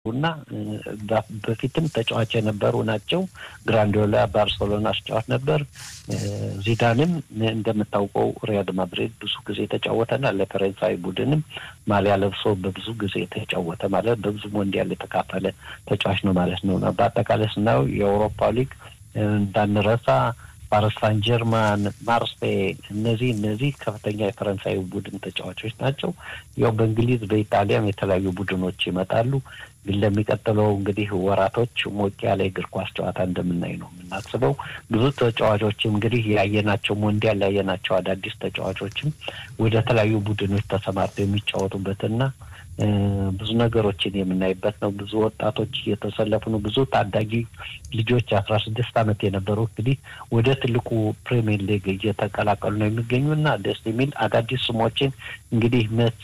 እና በፊትም ተጫዋች የነበሩ ናቸው። ግራንዲዮላ ባርሴሎና አስጫዋች ነበር። ዚዳንም እንደምታውቀው ሪያል ማድሪድ ብዙ ጊዜ የተጫወተና ለፈረንሳይ ቡድንም ማሊያ ለብሶ በብዙ ጊዜ የተጫወተ ማለት በብዙ ሞንዲያል የተካፈለ ተጫዋች ነው ማለት ነው። በአጠቃላይ ስናየው የአውሮፓ ሊግ እንዳንረሳ ፓሪስ ሳን ጀርማን፣ ማርሴይ እነዚህ እነዚህ ከፍተኛ የፈረንሳይ ቡድን ተጫዋቾች ናቸው። ያው በእንግሊዝ በኢጣሊያም የተለያዩ ቡድኖች ይመጣሉ። ግን ለሚቀጥለው እንግዲህ ወራቶች ሞቅ ያለ እግር ኳስ ጨዋታ እንደምናይ ነው የምናስበው። ብዙ ተጫዋቾችም እንግዲህ ያየናቸው ሞንዲያል ያየናቸው አዳዲስ ተጫዋቾችም ወደ ተለያዩ ቡድኖች ተሰማርተው የሚጫወቱበትና ብዙ ነገሮችን የምናይበት ነው። ብዙ ወጣቶች እየተሰለፉ ነው። ብዙ ታዳጊ ልጆች አስራ ስድስት ዓመት የነበሩ እንግዲህ ወደ ትልቁ ፕሪሚየር ሊግ እየተቀላቀሉ ነው የሚገኙ እና ደስ የሚል አዳዲስ ስሞችን እንግዲህ መሲ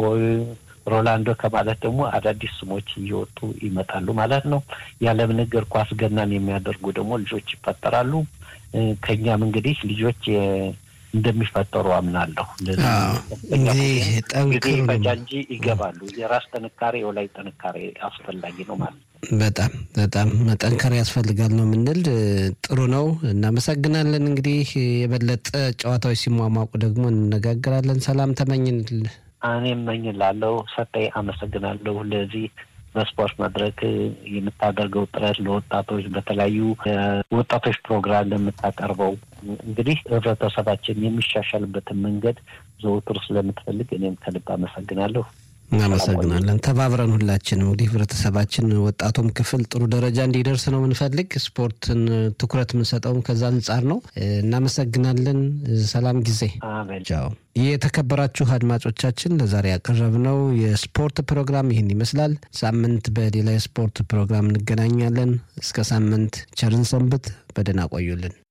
ሮላንዶ ከማለት ደግሞ አዳዲስ ስሞች እየወጡ ይመጣሉ ማለት ነው። የዓለምን እግር ኳስ ገናን የሚያደርጉ ደግሞ ልጆች ይፈጠራሉ። ከኛም እንግዲህ ልጆች እንደሚፈጠሩ አምናለሁ። እንግዲህ እንግዲህ ፈጃ እንጂ ይገባሉ። የራስ ጥንካሬ የወላይ ጥንካሬ አስፈላጊ ነው ማለት ነው። በጣም በጣም መጠንከር ያስፈልጋል ነው የምንል። ጥሩ ነው፣ እናመሰግናለን። እንግዲህ የበለጠ ጨዋታዎች ሲሟሟቁ ደግሞ እንነጋገራለን። ሰላም ተመኝንል እኔ እመኝላለሁ። ሰጠኝ አመሰግናለሁ። ለዚህ በስፖርት መድረክ የምታደርገው ጥረት ለወጣቶች በተለያዩ ወጣቶች ፕሮግራም ለምታቀርበው እንግዲህ ህብረተሰባችን የሚሻሻልበትን መንገድ ዘውትር ስለምትፈልግ እኔም ከልብ አመሰግናለሁ። እናመሰግናለን። ተባብረን ሁላችንም እንግዲህ ህብረተሰባችን ወጣቱም ክፍል ጥሩ ደረጃ እንዲደርስ ነው የምንፈልግ። ስፖርትን ትኩረት የምንሰጠውም ከዛ አንጻር ነው። እናመሰግናለን። ሰላም ጊዜ። ቻው። የተከበራችሁ አድማጮቻችን ለዛሬ ያቀረብነው የስፖርት ፕሮግራም ይህን ይመስላል። ሳምንት በሌላ የስፖርት ፕሮግራም እንገናኛለን። እስከ ሳምንት ቸርን ሰንብት። በደህና ቆዩልን።